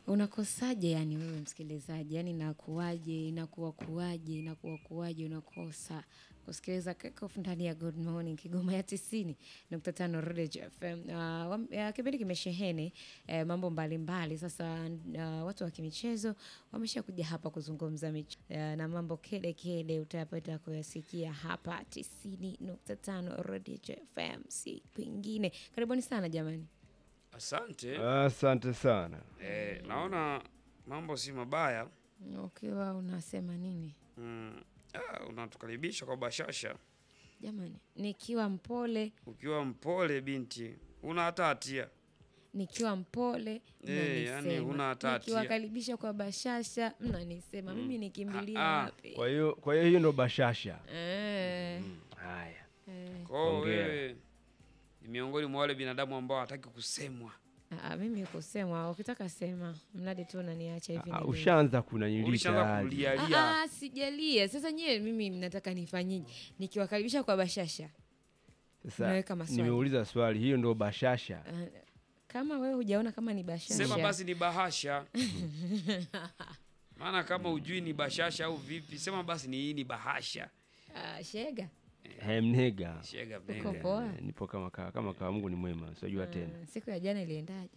Unakosaje yani wewe msikilizaji? Yani inakuwaje, inakuwa kuwaje, inakuwa kuwaje unakosa kusikiliza Kickoff ndani ya Good Morning Kigoma ya 90.5 Radio FM. Uh, wam- ya, kipindi kimesheheni eh, mambo mbalimbali. Sasa uh, watu wa kimichezo wameshakuja hapa kuzungumza mich eh, na mambo kede kede utayapata kuyasikia hapa 90.5 Radio FM, si kwingine. Karibuni sana jamani. Asante. Asante sana. Eh, naona mambo si mabaya. Ukiwa unasema nini? Mm, ah, unatukaribisha kwa bashasha. Jamani, nikiwa mpole, Ukiwa mpole binti, una hata hatia. nikiwa mpole Eh, mnanisema. yani huna hata hatia. Nikiwakaribisha kwa bashasha mnanisema. Mimi nikimbilia Ah, ah. wapi? Kwa hiyo kwa hiyo hiyo ndo bashasha. Eh, Haya. eh. Kwa hiyo Hongera. wewe ni miongoni mwa wale binadamu ambao hataki kusemwa. Ah, mimi kusemwa, ukitaka sema, mradi tu unaniacha hivi. Ah, nilivyo. Ushaanza kunanyilita Ulishaanza hadi. kulialia. Ah, ah, sijalia. Sasa nyewe mimi mnataka nifanyije? Nikiwakaribisha kwa bashasha. Sasa Naweka maswali. nimeuliza swali, hiyo ndo bashasha. Ah, kama wewe hujaona kama ni bashasha. Sema basi ni bahasha. Maana kama ujui ni bashasha au vipi, sema basi ni hii ni bahasha. Ah, shega. He, mnega. Shega Uko mnega. poa. Eh, Nipo kama kawa, kama kawa Mungu ni mwema, sijua tena. Ah, siku ya jana iliendaje?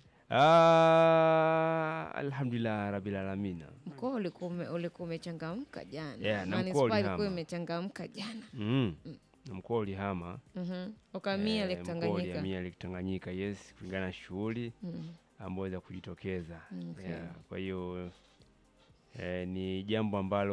Ah, alhamdulillah rabbil alamin. Mkoa ulikuwa ume- ulikuwa umechangamka jana. Yeah, na Manispaa mkoa ulihama. ilikuwa imechangamka jana. Mm. Na mkoa ulihama. Mhm. Ukamia Eh, Lake mkoa Tanganyika. ulihamia Lake Tanganyika, yes, kulingana na shughuli Mhm. ambayo za kujitokeza. Okay. Yeah, kwa hiyo eh, ni jambo ambalo